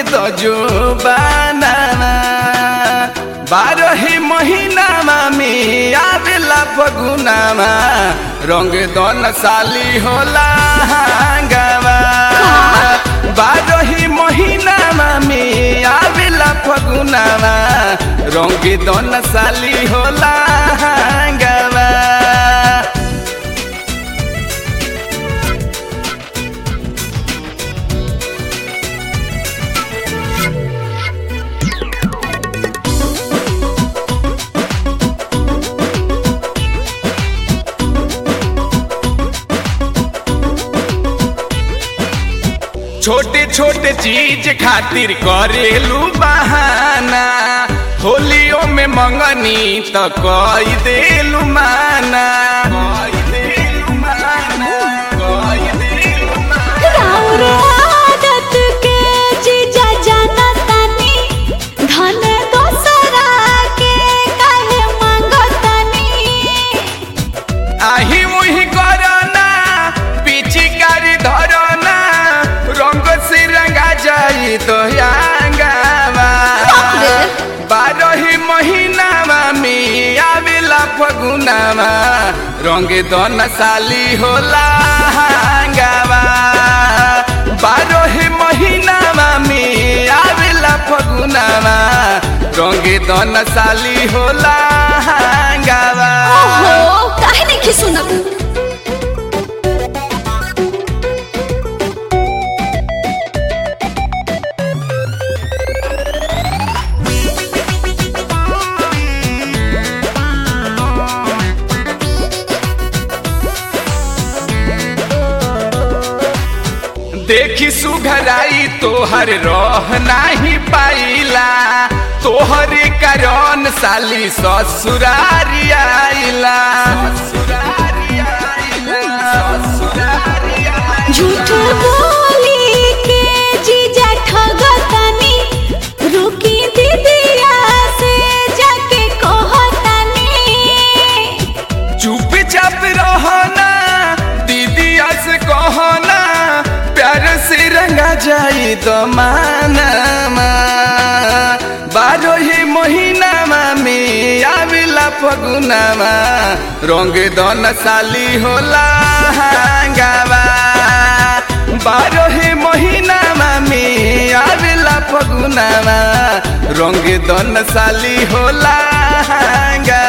दजो बानामा बारही महिनामा में आवेला फगुनामा रंग दन साली होला हांगामा बारही महिनामा में आवेला फगुनामा रंग दन साली होला हांगामा छोटे छोटे चीज खातिर करेलू बहाना होलियो में मंगनी त कई देलू माना कई देलू माना, कई देलू माना। राउर आदत के जीजा जाना तानी धन दोसरा के काहे मांगतानी आही मुही करना पिचिकारी धरना रंग से रंगा जाई तो यांगावा बारही महीनामा में आवेला फगुनामा रंग दन साली होला हांगावा बारही महीनामा में आवेला फगुनामा रंग दन साली होला हांगावा ओहो काहे नहीं सुनत देखी सुघराई तोहर रह नाही पाइला तोहर कारण साली ससुरारी आइला ससुरारी आइला, ससुरारी आइला। झूठ बोली के जीजा ठगतानी रुकी दीदिया से जाके कहतानी चुपचाप रहना दीदिया से कहना प्यार से रंगा जाई तो मानामा बारही महीनामा में आवेला फगुनामा रंग दन साली होला हांगावा बारही महीनामा में आवेला फगुनामा रंग दन साली होला हांगावा